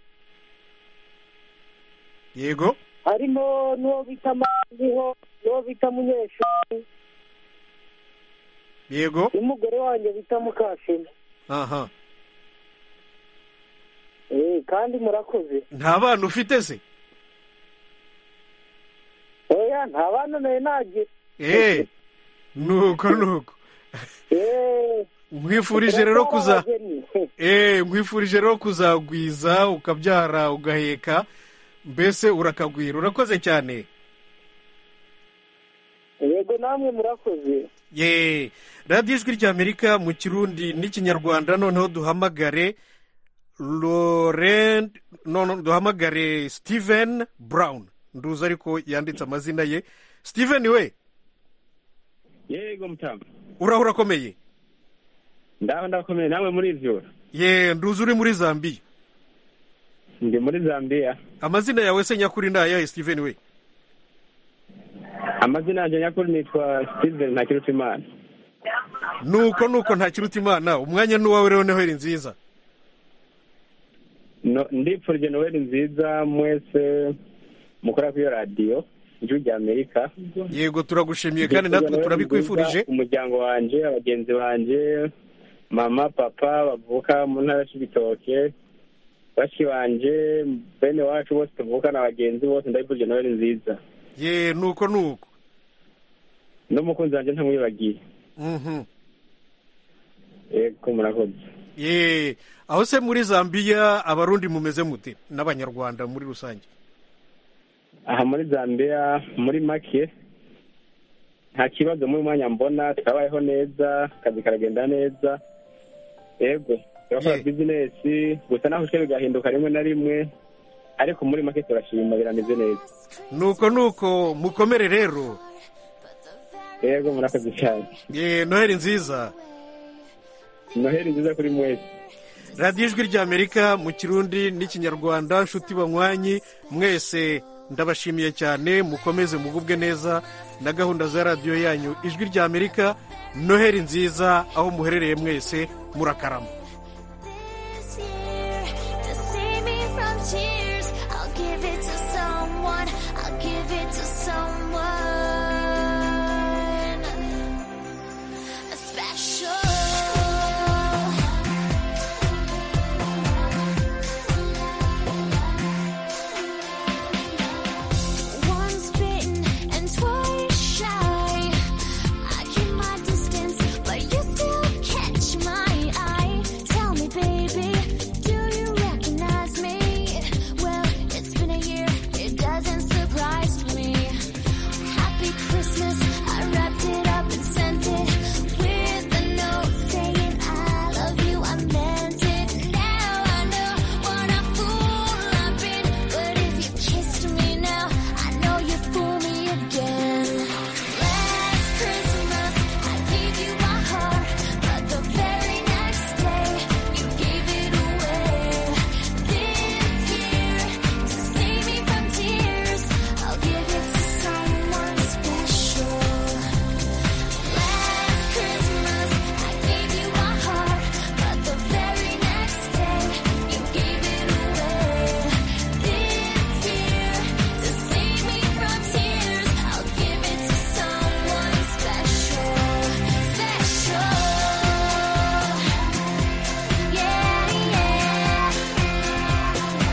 yego harimo n'uwo bita manziho n'uwo bita munyeshuri yego n'umugore wanjye bita mukashema aha eh kandi murakoze nta bana ufite se oya nta bana nayo nagira eee nuko nuko eh nkwifurije rero kuza eee nkwifurije rero kuzagwiza ukabyara ugaheka mbese urakagwira urakoze cyane yego namwe murakoze yeee radiyo ijwi ry'amerika mu kirundi n'ikinyarwanda noneho duhamagare Laurent noneho duhamagare steven brown nduzi ariko yanditse amazina ye steven we yego mutamu uraho urakomeye ndaba ndakomeye nawe muri ivyo ye nduzi uri muri zambiya ndi muri zambiya amazina yawe se nyakuri ni ayahe steven we amazina yanjye nyakuri nitwa steven ntakirutimana nuko nuko ntakiruta imana umwanya n'uwawe rero noheli nziza No- ndipfurije noweli nziza mwese mukora kuri iyo radiyo ijwi rya amerika yego turagushimiye kandi natwe turabikwifurije umuryango wanjye abagenzi banjye mama papa bavuka mu ntara y'ibitoke bashiki banjye bene wacu bose tuvukana bagenzi bose ndabifurije noweli nziza ye nuko nuko n'umukunzi wanjye ntamwibagiye mhm yego murakoze ye aho se muri zambiya abarundi mumeze mute n'abanyarwanda muri rusange aha muri zambiya muri make nta kibazo muri mwanya mbona turabayeho neza akazi karagenda neza yego turakora bizinesi gusa naho ushe bigahinduka rimwe na rimwe ariko muri make turashima birameze neza nuko nuko mukomere rero yego murakoze cyane ye noheli nziza noheli nziza kuri mwese radiyo ijwi ry'amerika mu kirundi n'ikinyarwanda nshuti banywanyi mwese ndabashimiye cyane mukomeze mugubwe neza na gahunda za radiyo yanyu ijwi ry'amerika noheli nziza aho muherereye mwese murakarama To save me from tears, I'll give it to someone. I'll give it to someone special. Once bitten and twice shy. I keep my distance, but you still catch my eye. Tell me, baby, do you recognize me? Well, it's been a year, it doesn't surprise me. Happy Christmas, I wrapped it up and sent it with a note saying I love you, I meant it. Now I know what a fool I've been, but if you kissed me now, I know you fool me again. Last Christmas, I gave you my heart, but the very next day, you gave it away. This year, to save me from tears, I'll give it to someone special. Last Christmas, I gave you my heart, but the very next day, you gave it away. This year, to save me from tears, I'll give it to someone special, special. Yeah, yeah. A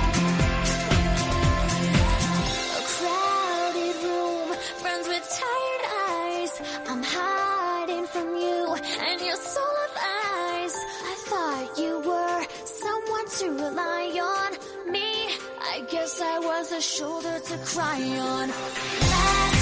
crowded room, friends with tired eyes. I'm hiding from you and your soul of eyes. I thought you were someone to rely on. Me, I guess I was a shoulder to cry on. Last